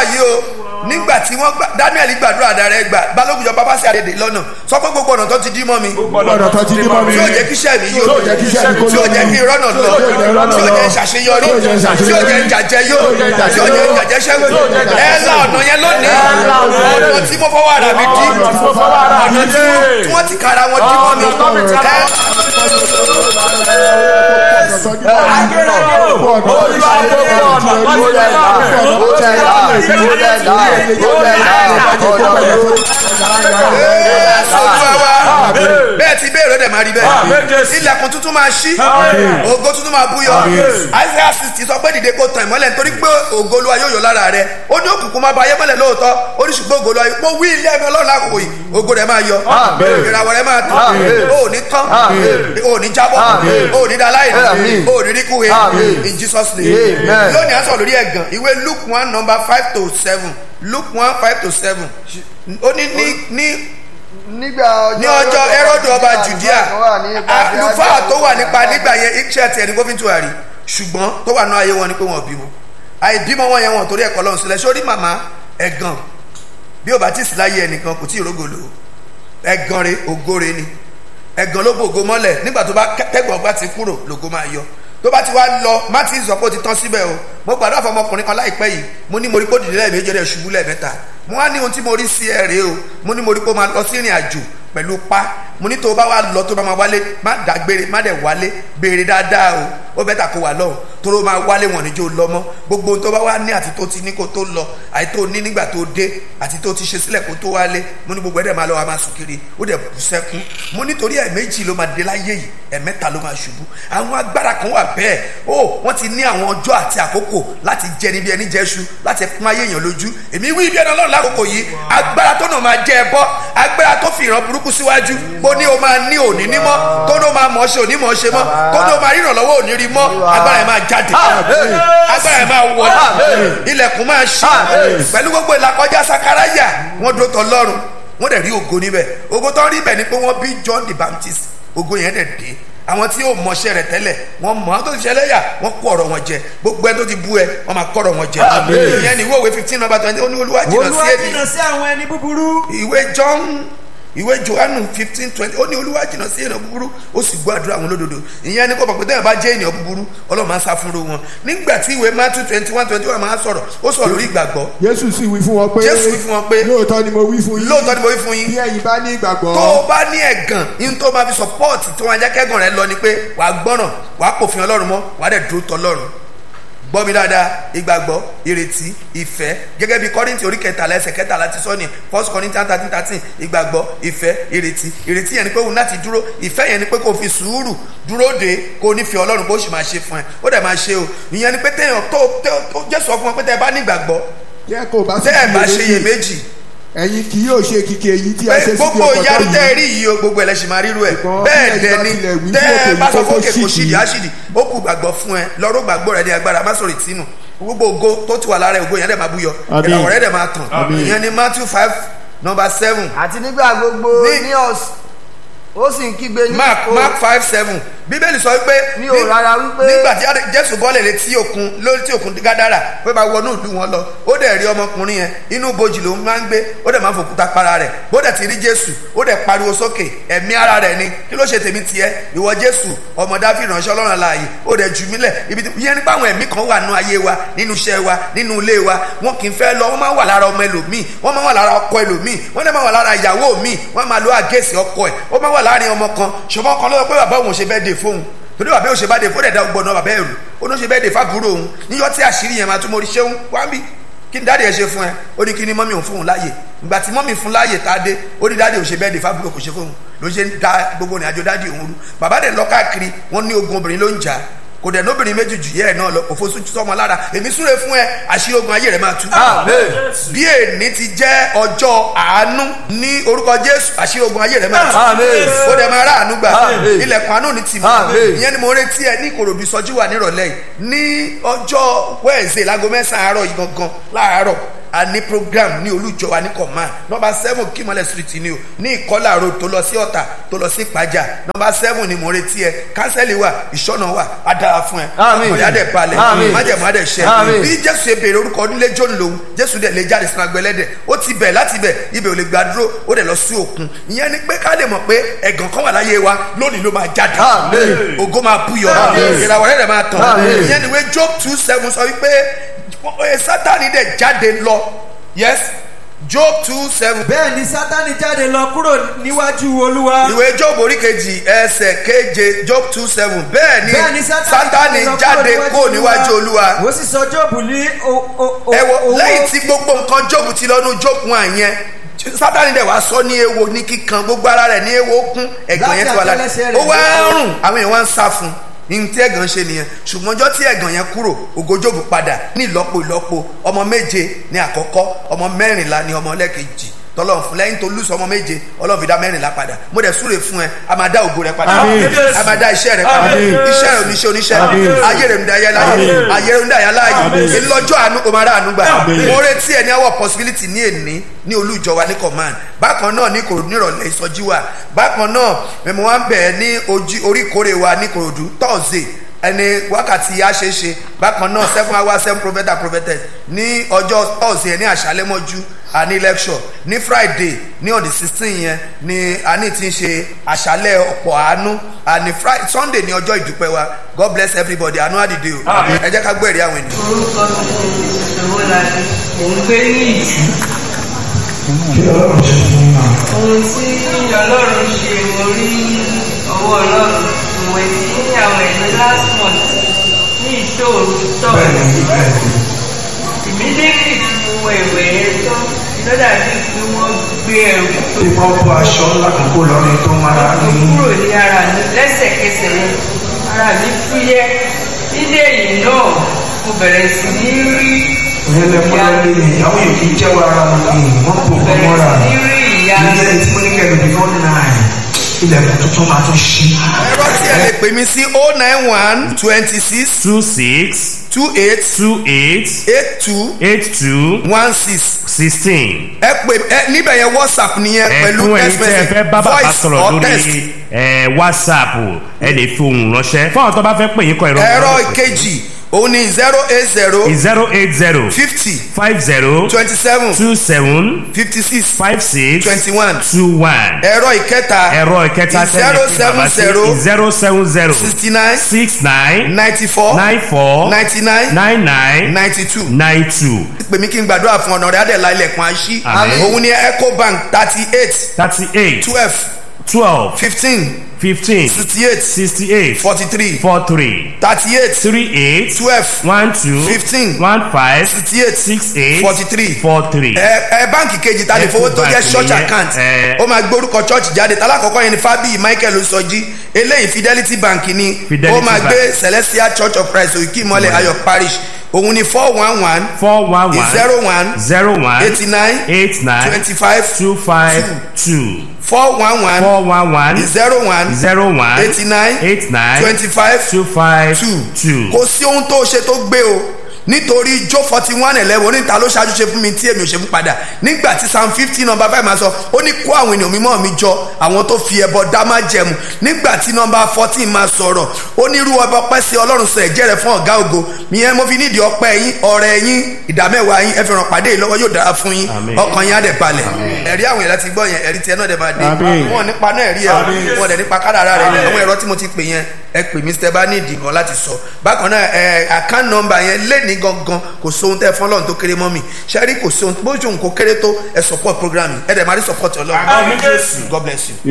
yìí o nígbà tí wọ́n gbà daniel gbàdúrà dára ẹ gbà balógun jọba bá sí àdèdè lọ́nà sọ pé gbogbo ọ̀nà tó ti dí mọ́ mi gbọ́dọ̀ tó ti dí mọ́ mi. tí ó jẹ́ kí iṣẹ́ mi tí ó yóò jẹ́ kí iṣẹ́ mi kó tí ó jẹ́ kí ìrọ́nà lọ tí ó jẹ́ ìrọ́nà tí ó lọ. jẹ́ ìṣàṣeyọrí tí ó jẹ́ ìṣàṣeyọrí. tí ó jẹ́ ìjàjẹ yóò tí ó jẹ́ tí ó jẹ́ ìjàjẹ ṣẹ́gun tí ó jẹ́ ìjàjẹ ẹ la ọ̀nà yẹn lónìí la ọ̀nà yẹn. ọ̀nà tí mo fọwọ́ ara mi dí Ọ̀nà tí mo fọwọ́ ara mi ọ̀nà tí dí. wọ́n- tí wọ́n ti kára wọn dí mọ́ mi Ọ̀nà tó mi ti ara ẹ bẹ́ẹ̀ ti bẹ́ẹ̀ rẹ̀ máa rí bẹ́ẹ̀ ilẹ̀kùn tuntun máa ṣí ògo tuntun máa búyọ isaiah sixty sọ pé dìde kó tàn ìmọ́lẹ̀ nítorí pé ògo olúwa yóò yọ lára rẹ ó ní òkùnkùn máa ba ayé mọ́lẹ̀ lóòótọ́ ó ní ṣùgbọ́n ògo olúwa mo wí ilé ẹ̀mí ọlọ́run lákòókò yìí ògo rẹ̀ máa yọ ìràwọ̀ rẹ̀ máa tàn ó ní tán ó ní jábọ́ ó ní daláìní ó ní ríkúwe in jesus name Amen. lónìí a sọ lórí ẹ̀gàn ìwé luke one number five to seven luke one five to seven ó ní ní ní nígbà ọjọ́ ní ọjọ́ ẹrọ́dù ọba judea tó wà ní àlùfáà tó wà nípa nígbà yẹn iṣẹ́ tiẹ̀ ní gómìnà tuwari ṣùgbọ́n tó wà náà ayé wọn ni pé wọn ò bímọ àìbímọ wọn yẹn wọn torí ẹ̀kọ́ lọ́hùn sílẹ̀ sórí màmá ẹ̀gàn bí ó bá tí ì sí láyé ẹnìkan kò tí ì rógòlò ẹ̀gàn re ògóre ni ẹ̀gàn ló bògo mọ́lẹ̀ nígbà tó bá tẹ́gbọ̀n bá ti kúrò lògo máa yọ tó bá ti wá lọ má ti sọ pé ó ti tán síbẹ̀ o mo gbàdúrà fún ọmọkùnrin kan láìpẹ́ yìí mo ní mo rí kó dìde lẹ́ẹ̀mejì rẹ̀ ṣubú lẹ́ẹ̀mẹ́ta mo wá ní ohun tí mo rí sí ẹ rèé o mo ní mo rí kó máa lọ sí ìrìn àjò pẹ̀lú pa mo ní tó o bá wà lọ tó o bá máa wálé má dàgbére má dẹ̀ wálé béèrè dáadáa o ó bẹ́tà kó wà lọ́hùn tó o máa wálé wọn níjó lọ mọ́ gbogbo ohun tó bá wà ní àti tó ti ní kó tó lọ àti tó ní nígbà tó dé àti tó ti ṣe sílẹ̀ kó tó wálé mo ní gbogbo ẹ̀dẹ̀ máa lọ wa máa sùn kiri ó dẹ̀ bù sẹ́kún mo nítorí ẹ̀ méjì ló máa dé láyé yìí ẹ̀ mẹ́ta ló máa ṣubú àwọn agbára kan wà bẹ́ẹ̀ ó wọ́n ti ní àwọn ọjọ́ àti àkókò láti jẹ níbi ẹni jẹ́ṣu láti pọ́n ayé èèyàn lójú èmi wí bí ẹni ọlọ́run lákòókò yìí agbára tó náà máa jẹ ẹ bọ́ agbára tó fi ìran burúkú síwájú bó ní o máa ní òní nímọ́ tó ní o máa mọ̀ ọ́ ṣe òní mọ̀ ọ́ ṣe mọ́ tó ní o máa ríran lọ́wọ́ òní rí mọ́ agbára ẹ̀ máa jáde agbára ẹ̀ máa wọlé ilẹ̀kùn máa ṣí pẹ̀lú gbogbo ìlàkọjá sakaraya wọ́n dúró tọ́ lọ́rùn wọ́n dẹ̀ rí ògo níbẹ̀ ògo tó ń rí bẹ̀ ni pé wọ́n bí John the Baptist ògo yẹn dẹ̀ dé àwọn tí yóò mọṣẹ́ rẹ̀ tẹ́lẹ̀ wọ́n mọ̀ àwọn tó ti ṣẹlẹ̀ yà wọ́n kó ọ̀rọ̀ wọn jẹ gbogbo ẹni tó ti bú ẹ wọ́n máa kọ́ ọ̀rọ̀ wọn jẹ ìyẹn ni ìwé òwe fifteen number twenty ó ní olúwa jìnnà sí olúwa èdè jìnnà sí àwọn ẹni búburú. ìwé John ìwé Jòhánù fifteen twenty ó ní olúwa jìnnà sí ènìyàn búburú ó sì gbọ́ àdúrà àwọn olódodo ìyẹn ni kò mọ̀ pé tẹ́yàn bá jẹ́ ènìyàn búburú ọlọ́run máa ń sá fúnru wọn nígbà tí ìwé Matthew twenty one twenty one máa ń sọ̀rọ̀ ó sọ̀rọ̀ lórí ìgbàgbọ́ Jésù sì wí fún wọn pé Jésù wí fún wọn pé lóòótọ́ ni mo wí fún yín lóòótọ́ ni mo wí fún yín bí ẹ̀yin bá ní ìgbàgbọ́ tó o bá ní ẹ̀gàn yín tó máa fi sọpọ́ọ̀tì tó máa jẹ́ kẹ́gàn rẹ lọ ni pé wàá gbọ́ràn wàá pòfin ọlọ́run mọ́ wàá dẹ̀ dúró tọ́ lọ́run gbọ́ mi dáadáa ìgbàgbọ́ ìrètí ìfẹ́ gẹ́gẹ́ bí kọ́rìntì orí kẹtàlá ẹsẹ̀ kẹtàlá ti sọ ní first corinthians thirteen thirteen ìgbàgbọ́ ìfẹ́ ìrètí ìrètí yẹn ni pé òun láti dúró ìfẹ́ yẹn ni pé kò fi sùúrù dúró de kò ní fi ọlọ́run bó sì máa ṣe fún ẹ ó dẹ̀ máa ṣe o ìyẹn ni pé téèyàn tó tó jésù ọkùnrin wọn pé tẹ́ ẹ bá ní ìgbàgbọ́ jẹ́ kó o bá sì tẹ́ ẹ bá ṣe iyèméjì iyèméjì ẹ̀yin kì yóò ṣe kìkì èyí tí a pé ṣe sí gbogbo ọkọ̀ ìyanu tẹ́ ẹ yìí rí yìí o gbogbo ẹlẹ́sìn máa ríru ẹ̀ Ṣùgbọ́n bẹ́ẹ̀ bí dẹ̀ ẹ̀yin ni bá tilẹ̀ wí tẹ́ fún ẹ òkè bá sọ yìí fún kó òkè kò ṣídìí. ṣídìí áṣídì ó kù gbàgbọ́ fún ẹ lọ́rọ́ gbàgbọ́ rẹ ní agbára má sọ̀rọ̀ ìtìnù gbogbo ògo tó ti wà lára ẹ̀ ògo yẹn dẹ̀ máa búyọ Àmín. ìràwọ̀ rẹ̀ dẹ̀ máa tàn Àmín. ìyẹn ni Matthew five number seven àti nígbà gbogbo Ní- ní ọ̀sán ó sì ń kígbe ní Mark ìkó Mark five seven bíbélì sọ pé Mi ò rárá wípé- nígbà tí Jésù bọ́lẹ̀ létí òkun lórí tí òkun Gádárà pé bá wọnú ìlú wọn lọ ó dẹ̀ rí ọmọkùnrin yẹn inú bojì ló máa ń gbé ó dẹ̀ máa ń fòkúta para rẹ̀ bó dẹ̀ ti rí Jésù ó dẹ̀ pariwo sókè ẹ̀mí ara rẹ̀ ni kí ló ṣe tèmi tiẹ̀ ìwọ Jésù ọmọ Dáfídì ránṣẹ́ Ọlọ́run láàyè ó dẹ̀ jù mí lẹ̀ ibi tí yẹn nípa àwọn ẹ̀mí kan wà nínú ayé wa nínú iṣẹ́ wa nínú ilé wa wọn kì í fẹ́ lọ wọ́n máa ń wà lára ọmọ ẹlòmíì wọ́n máa ń wà lára ọkọ ẹlòmíì wọ́n dẹ̀ máa ń wà lára ìyàwó mi wọ́n máa lo àgẹ́sì ọkọ ẹ̀ ó máa ń wà láàrin ọmọ kan ṣùgbọ́n ọkọ lọ́wọ́ pé bàbá òun ṣe bẹ́ẹ̀ dé fóun torí bàbá òun ṣe bá dé fóun dẹ̀ dá gbọ́dọ̀ bàbá ẹ̀rù ó ní ó ṣe bẹ́ẹ̀ dé fábúrò òun níjọ́ tí àṣírí yẹn máa tún mo rí ṣéun wá bí kí ni dáàdì ẹ ṣe fún ẹ ó ní kí ni mọ́mí òun fún òun láàyè ìgbà tí mọ́mí fún láàyè tá a dé ó ní dáàdì òun ṣe bẹ́ẹ̀ dé fábúrò kò ṣe fóun ló ṣe ń da gbogbo ìrìn àjò dáàdì òun rú bàbá dẹ̀ lọ káàkiri wọ́n ní ogun obìnrin ló ń jà kò dẹ̀ lóbìnrin méjì jù yẹ́ ẹ̀ náà lọ kò fojú sọmọ lára èmi súre fún ẹ àṣírí ogun ayé rẹ máa tú. bí èní ti jẹ́ ọjọ́ àánú ní orúkọ jésù àṣírí ogun ayé rẹ máa tú. Àmín. ó dẹ̀ máa rà àánú gbà Àmín. ilẹ̀kùn àánú ní tìmọ̀ Àmín. ìyẹn ni mo retí ẹ ní ìkòròdú ìsọjí wà nírọ̀lẹ́ yìí ní ọjọ́ wẹ́ẹ̀sì láago mẹ́sàn-án àárọ̀ yìí gangan láàárọ̀ a ní program ní olùjọ wa ní command nọmba seven kímọlẹ̀ street ni o ní ìkọlà road tó lọ sí ọ̀tà tó lọ sí ìpàjà nọmba seven ni mo retí ẹ kánsẹ́lì wà ìṣọ́nà wà á dára fún ẹ Àmín. ọkùnrin adẹ̀ balẹ̀ Àmín. májẹ̀mú adẹ̀ ṣẹ Àmín. bí jésù ṣe béèrè orúkọ nílé jóni lòun jésù dẹ̀ lè jáde sínú agbẹ́lẹ́dẹ̀ ó ti bẹ̀ láti bẹ̀ ibẹ̀ ò lè gba dúró ó dẹ̀ lọ sí òkun ìyẹn ni pé ká lè mọ̀ pé ẹ̀gàn kan wà láyé wa lónìí ló máa jáde Àmín. ògo máa búyọ Àmín. ìràwọ̀ rẹ̀ máa tàn Àmín. ìyẹn ni wé job two seven sọ wípé ẹ, sátani dẹ̀ jáde lọ yes job two seven bẹ́ẹ̀ ni sátani jáde lọ kúrò níwájú olúwa. ìwé job orí kejì ẹsẹ̀ keje job two seven bẹ́ẹ̀ ni bẹ́ẹ̀ ni sátani jáde kó níwájú olúwa ó sì sọ jóòbù ní o- o- o- ẹ wo owó- lẹ́yìn tí gbogbo nǹkan job ti lọ́nu job wọn yẹn sátani dẹ̀ wá sọ ní ewo ní kíkan gbogbo ara rẹ̀ ní ewo kún ẹ̀gàn yẹn ti wà lára Láti àtẹ́lẹsẹ̀ ó rẹ̀ wá ló ń rùn àwọn èèyàn wá ń sá fún un ní tí ẹ̀gàn ṣe nìyẹn ṣùgbọ́n ọjọ́ tí ẹ̀gàn yẹn kúrò ògo Jóòbù padà ní ìlọ́po ìlọ́po ọmọ méje ní àkọ́kọ́ ọmọ mẹ́rìnlá ní ọmọ ẹlẹ́kejì tọ́lọ́run fún lẹ́yìn tó lùsọ ọmọ méje ọlọ́run fi dá mẹ́rìnlá padà mo dẹ̀ súre fún ẹ a máa dá ògo rẹ padà Àmín. a máa dá iṣẹ́ rẹ padà Àmín. iṣẹ́ rẹ oníṣẹ́ oníṣẹ́ Àmín. ayé rẹ ń da ayé láyé Àmín. ayé rẹ ń da ayé láyé Àmín. èyí lọ́jọ́ àánú o máa rà àánú gbà Àmín. mo retí ẹ ní àwọ̀ possibility ní èní ní olújọ wa ní command bákan náà ní kòròdú nírọ̀lẹ́ ìsọjí wa bákan náà mẹ̀mọ́ wa ń bẹ̀ ní ojú orí ìkórè wa ní kòròdú thursday ẹni wákàtí àṣeṣe bákan náà seven hours seven prophet and prophetess ní ọjọ́ thursday ní àṣálẹ́ mọ́jú àní lecture ní friday ní on the sixteen yẹn ni àní ti ń ṣe àṣálẹ́ ọ̀pọ̀ àánú àní friday sunday ní ọjọ́ ìdúpẹ́ wa god bless everybody àánú àdìde o ẹ jẹ́ ká gbọ́ èrè àwọn ènìyàn. orúkọ mi ni ìṣòro láti mò ń gbé ní ìtì ohun tí ọlọ́run ṣe mo rí ọwọ́ ọlọ́run mo wẹ̀ sí àwọn ẹ̀mí last month ní ìṣòro tọ́ọ̀sì immediately tí mo wọ ìwẹ̀ yẹn tán ló dàbí pé wọ́n gbé ẹrù tó wọ́n bọ́ aṣọ ńlá kan kó lọ́rin tó mara tó ní kúrò ní ara mi lẹ́sẹ̀kẹsẹ̀ yẹn ara mi fúyẹ́ nílé yìí náà mo bẹ̀rẹ̀ sí ní rí ìyẹn lẹ́kọ́ lọ́lé ni àwọn èèyàn kì í jẹ́wọ́ ara wọn ní wọ́n bò wọ́n bẹ̀rẹ̀ mọ́ra sí ní rí ìyá ìyẹn tí mo ní kẹ́lẹ́ before nine ilẹ̀kùn tuntun máa tún ṣí. ẹ̀rọ tí ẹ lè pè mí sí oh nine one twenty six two six two eight two eight eight two eight two one six sixteen. ẹ pè ẹ níbẹ̀ yẹn whatsapp nìyẹn pẹ̀lú ẹ̀fún ẹ̀yin text tí ẹ message fẹ́ bá bàbá voice sọ̀rọ̀ or lórí text ẹ̀, whatsapp ẹ lè fi ohùn ránṣẹ́ fún àwọn tó bá fẹ́ pè yín kọ ìrọ̀ ẹ̀rọ ìkejì òun ni zero eight zero zero eight zero fifty five zero twenty seven two seven fifty six five six twenty one two one ẹ̀rọ ìkẹta ẹ̀rọ ìkẹta zero seven zero zero seven zero sixty nine six nine ninety four nine four ninety nine nine nine ninety two nine two pè mí kí n gbàdúrà fún ọ̀nà rẹ̀ adẹ̀lá ilẹ̀kùn àṣì Àmín. òun ni ecobank thirty eight thirty eight twelve twelve fifteen fifteen sixty eight sixty eight forty three four three thirty eight three eight twelve one two Fifteen. one five sixty eight six eight forty three four three. ẹ ẹ báǹkì kejì ta lè fowó tó jẹ́ Ecobank church nìyẹn, account ẹ. ó máa gbórúkọ church jáde talákọ̀ọ́kọ́ yẹn ni fábíyì michael sọjí eléyìí fidelity bank ni Fidelity ó máa Bank. gbé celestial church of christ òkè ìmọ̀lẹ̀ ayọ̀ parish òun ni four one one four one one zero one zero one eighty nine eight nine twenty five two five two four one one four one one zero one zero one eighty nine eight nine twenty five two five two two. kò sí ohun tó ṣe tó gbé o nítorí jó forty one eleven oníta ló ṣáájú ṣe fún mi tí èmi ò ṣe fún padà nígbà tí psalm fifteen number five máa sọ ó ní kó àwọn ènìyàn mímọ́ mi jọ àwọn tó fi ẹbọ dá má jẹmu nígbà tí number fourteen máa sọ̀rọ̀ ó ní irú ọba ọpẹ́ sí ọlọ́run sọ ẹ̀jẹ̀ rẹ̀ fún ọ̀gá ògo ìyẹn mo fi nídìí ọpẹ́ yín ọrẹ yín ìdámẹ́wàá yín ẹ fi ràn pàdé yìí lọ́wọ́ yóò dára fún yín Àmín. ọkàn yín á dẹ̀ balẹ̀ ẹ̀rí àwọn èèyàn ti gbọ́ yẹn ẹ̀rí tiẹ̀ náà dẹ̀ máa dé Àmín. wọn nípa náà ẹ̀rí ẹ̀ wọn dẹ̀ nípa kádàrá rẹ̀ àwọn ẹ̀rọ tí mo ti pè yẹn ẹ pè mí sítẹ́ bá ní ìdì kan láti sọ bákan náà ẹ account number yẹn lé ní gangan kò sóhun tẹ́ fún ọlọ́run tó kéré mọ́ mi ṣẹ́rí kò sóhun bójú òun kò kéré tó ẹ support program yìí ẹ dẹ̀ máa rí support ọlọ́run God bless you.